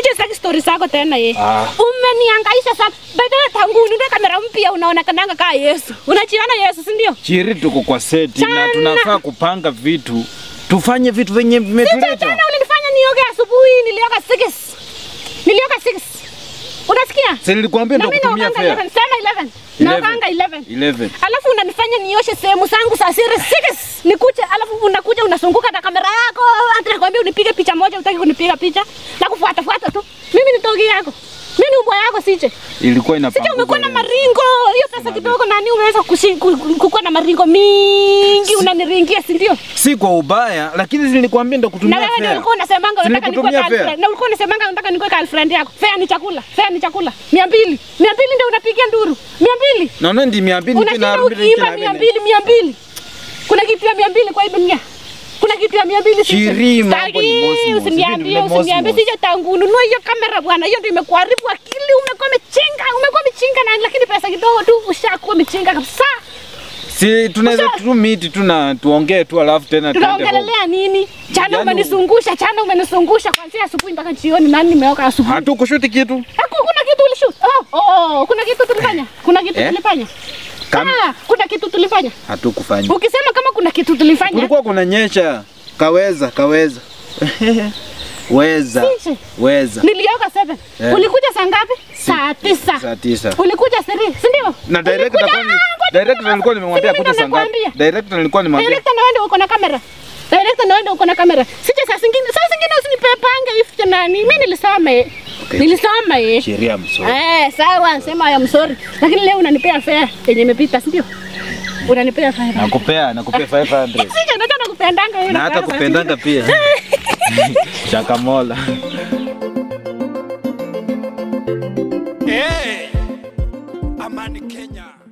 Sije sitaki story zako tena ye. Ah. Umenihangaisha sana. By the way, tangu ununue kamera mpya unaonekananga kaa Yesu. Unajiona Yesu, si ndio? Chiri, tuko kwa seti na Chana. tunafaa kupanga vitu, tufanye vitu venye Sije vimetuleta. jana ulinifanya nioge asubuhi, nilioga 6. Nilioga 6. Unasikia? Si nilikwambia Na ndo mimi kutumia naoganga fare. 11. Sema 11. 11. Naoganga 11. 11. Alafu unanifanya nioshe sehemu zangu za siri 6. Nikuje alafu unakuja unazunguka na kamera yako. Hata nakwambia unipige picha moja, utaki kunipiga picha. Na kufuata fuata tu. Mimi ni togi yako. Mimi ni ubwa yako sije. Ilikuwa Sije inapangwa. umekuwa na maringo. Hiyo pesa kidogo nani umeweza kushi- ku- ku- kukuwa na maringo mingi unaniringia si ndio? Si kwa ubaya, lakini nilikwambia ndo Na kutumia wewe ndio fare. ulikuwa unasemanga Si unataka nikuwe nilikutumia girlfriend. fare. Na ulikuwa unasemanga unataka nikuwe girlfriend yako. Fare ni chakula. Fare ni chakula. 200. 200 ndio unapigia nduru. 200. Naona ndi mia mbili Unashinda tena ukiimba mia mbili mia mbili. Kuna kitu ya mia mbili kwa hii dunia. Kuna kitu ya mia mbili sisi. Chiri, mambo ni Sitaki, mosmos, Usiniambie, vitu ni usiniambie mosmos. sije tangu ununue hiyo kamera bwana. Hiyo ndio imekuharibu akili. Umekuwa mchinga, umekuwa mchinga na lakini pesa kidogo tu ushakuwa mchinga kabisa. Si tunaweza Sasa- tu meet tu na tuongee tu alafu tena tuende home. Tunaongelelea nini? Jana Yaani- umenizungusha, jana umenizungusha kuanzia asubuhi mpaka jioni. Nani nimeoka asubuhi? Hatukushuti kitu. Haku- Kuna kitu ulishoot. Oh, oh, kuna kitu tulifanya. Kuna kitu Eh? tulifanya. Kam- Ah, kuna kitu tulifanya. Hatukufanya. Ukisema kama kuna kitu tulifanya. Kulikuwa kuna nyesha. Kaweza, kaweza. Weza. Sisi. Weza. Nilioga 7. Eh. Ulikuja saa ngapi? Saa tisa. Saa tisa. Ulikuja 3, si ndio? Na director Ulikuja- alikuwa Ah, ngoja director kidogo. alikuwa nimemwambia Si mimi kuja ndo saa ngapi? nakwambia. Director nilikuwa nimemwambia. Director na wewe uko na kamera. Director na wewe uko na kamera. Sije saa zingine, saa zingine usinipepange hivi nani. Mimi nilisoma eh. Okay. Nilisoma eh. Sheria msoro. Eh, sawa, sema I am sorry. Lakini leo unanipea fare yenye imepita, si ndio? Unanipea fare. Nakupea, nakupea 500. Sije ndio nakupendanga wewe. Na hata unapeana kupendanga pia. Shakamola. Hey, Amani Kenya.